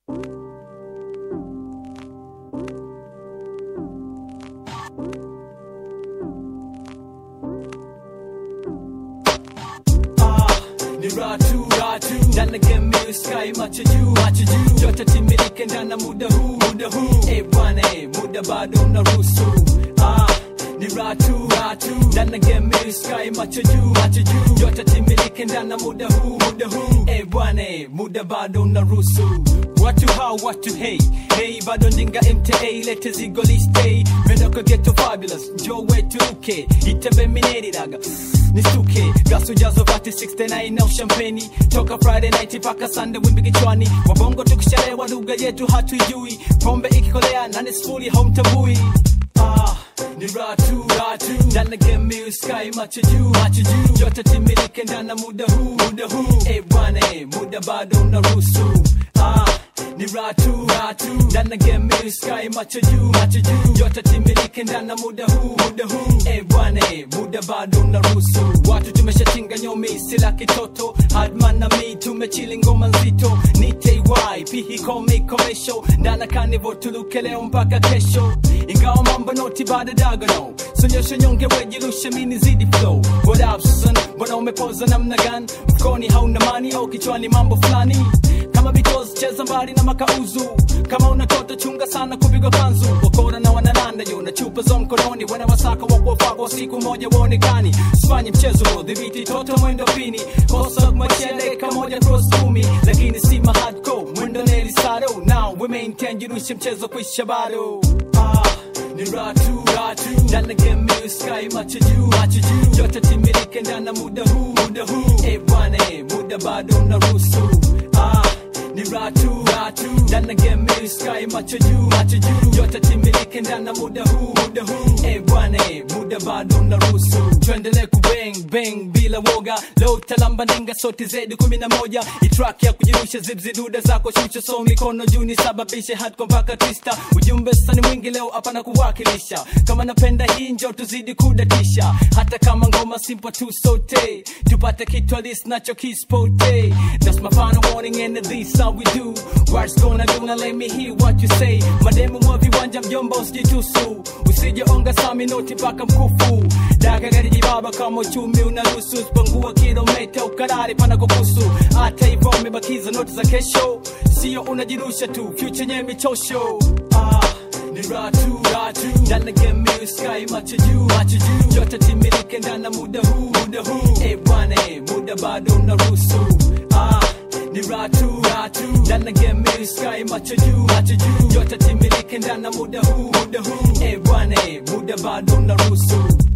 ni ratu ratu ndana game sky macho juu macho juu yote timilike ndana muda huu muda huu eh bwana eh muda bado unaruhusu ah ni ratu ratu ndana game sky macho juu macho juu yote timilike ndana muda huu muda huu eh bwana eh muda bado unaruhusu watu hao watu hey hey bado ndinga mta lete zigo liste mendoka geto fabulous njo wetu uke itembe mineridaga nisuke gasu jazo vati 69 na ushampeni toka friday night paka sunday wimbi kichwani wabongo tukishalewa lugha yetu hatuijui pombe ikikolea nane sifuri haumtambui ah ni ratu ratu ndana game sky macho juu macho juu yote timilike ndana muda huu muda huu eh bwana eh muda bado unaruhusu ah ni ratu ratu ndana game sky macho juu macho juu yote timilike ndana muda huu muda huu eh bwana eh muda bado unaruhusu watu tumeshatinga nyomi sila kitoto hadman na mi tumechili ngoma nzito ni ty pihi kome komesho ndana kanivo tuluke leo mpaka kesho ingawa mambo noti bado dagono sonyesha nyonge wejirushe mini zidi flow what up son mbona umepoza namna gani mfukoni hauna mani au kichwani mambo fulani kama bitos cheza mbali na makauzu kama unatoto chunga sana kupigwa kanzu wakora na wanananda yo na chupa za mkononi wana wasaka wakuwafagwa siku moja waonekani sifanye mchezo huo dhibiti toto mwendo pini kosa macheleka moja cross kumi lakini si mahadco mwendo nelisado now we maintain jirushe mchezo kuisha bado ah ni ratu ratu ndana game sky macho juu macho juu yote timilike ndana muda huu muda huu eh bwana eh muda bado unaruhusu ah ni ratu ratu ndana game sky macho juu macho juu yote timilike ndana muda huu muda huu eh bwana eh muda bado unaruhusu tuendelee kubang bang bila woga leo talamba nenga sote zedi kumi na moja itrack ya kujirusha zibzi duda zako shusha so mikono juu nisababishe hatko mpaka twista ujumbe sani mwingi leo hapana kuwakilisha kama napenda hii njo tuzidi kudatisha hata kama ngoma simple tu sote tupate kitu halisi nacho kispote that's my final warning and this how we do what's gonna do now let me hear what you say mademu mwa viwanja mjomba usijitusu usije onga sami noti mpaka mkufu daga gari jibaba kama uchumi unaruhusu spangua kilomita ukarari pana kukusu hata hivyo umebakiza noti za kesho sio unajirusha tu future nye michosho ah ni ratu ratu ndana game sky macho juu macho juu yote timilike ndana muda huu muda huu eh bwana eh muda bado unaruhusu ah ni ratu ratu ndana game sky macho juu macho juu yote timilike ndana muda huu muda huu eh bwana eh muda bado unaruhusu